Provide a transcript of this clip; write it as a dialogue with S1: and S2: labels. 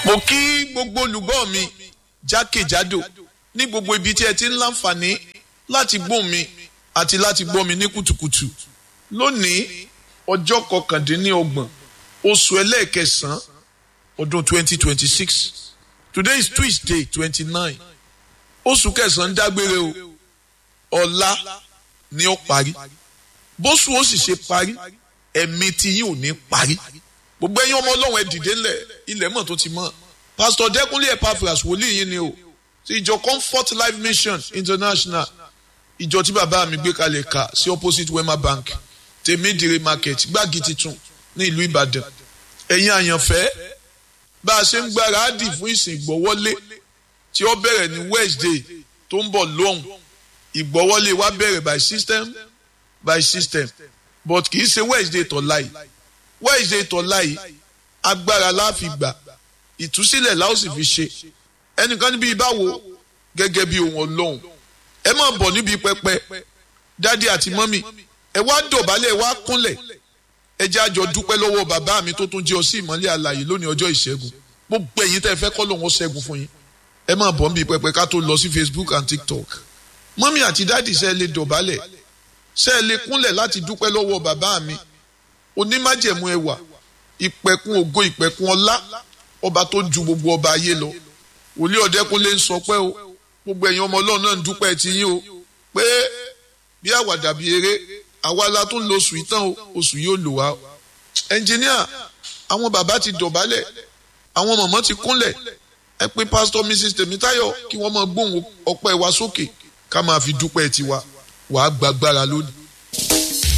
S1: mo kí gbogbo olùgbọ́ mi jákèjádò ní gbogbo ibi tí ẹ ti ń láǹfààní láti gbóhùn mi àti láti gbọ́ mi ní kùtùkùtù lónìí ọjọ́ kọkàndínlọ́gbọ̀n oṣù ẹlẹ́ẹ̀kẹsàn-án ọdún 2026 today is tuesday 29 oṣù kẹsàn-án dágbére o ọ̀la ni ó parí bóṣù ó sì ṣe parí ẹ̀mí tí yín ò ní parí gbogbo ẹ̀yin ọmọ ọlọ́run ẹ dìde ńlẹ̀ ilẹ̀ mọ̀ tó ti mọ̀ pastor dẹ́kunlé epaphras wòlíì yín ni o ti ìjọ comfort life mission international ìjọ tí bàbá mi gbé kalẹ̀ ka sí opposite wema bank tèmídìrí market gbági titun ní ìlú ìbàdàn ẹ̀yin àyànfẹ́ bá a ṣe ń gbáradì fún ìsìn ìgbọ́wọ́lé tí ó bẹ̀rẹ̀ ní wednesday tó ń bọ̀ lóhùn ìgbọ́wọ́lé wa bẹ̀rẹ̀ by system by system but kì í ṣe wednesday tọ̀la yìí wednesday tọ̀la yìí agbára la fi gbà ìtúsílẹ̀ la ó sì fi ṣe ẹnìkan níbi ìbáwo gẹ́gẹ́ bí ohun ọlọ́run ẹ máa bọ̀ níbi pẹpẹ dádì àti mọ́mì ẹ wá dọ̀bálẹ̀ ẹ wá kúnlẹ̀ ẹ jẹ́ àjọ dúpẹ́ lọ́wọ́ bàbá mi tó tún jẹ́ ọ sí ìmọ́lẹ̀ àlàyé lónìí ọjọ́ ìṣẹ́gun gbogbo ẹ̀yin tẹ́ ẹ fẹ́ kọ́ lòun ó ṣẹ́gun fún yín ẹ máa bọ̀ níbi pẹpẹ ká tó lọ sí facebook and tiktok mọ́mì àti dádì ṣe lè dọ̀bálẹ̀ ṣe lè kúnlẹ̀ láti dúpẹ́ lọ́wọ́ bàbá mi onímájẹ̀mú ẹwà ìpẹ̀kun ògo ìpẹ̀kun ọlá ọba tó ju gbogbo ọba ayé lọ wòlíì ọ̀dẹ́kunlé ń sọ pé o gbogbo ẹ̀yin ọmọ ọlọ́run náà ń dúpẹ́ ti yín o pé bí àwàdà bí eré àwa la tún lo oṣù ìtàn o oṣù yóò lò wá. ẹnjìníà àwọn bàbá ti dọ̀bálẹ̀ àwọn mọ̀mọ́ ti kúnlẹ̀ ẹ pé pásítọ̀ mrs tèmítáyọ̀ kí wọ́n máa gbóhùn ọpẹ́ wa sókè ká máa fi dúpẹ́ tiwa wàá gbàgbára lónìí.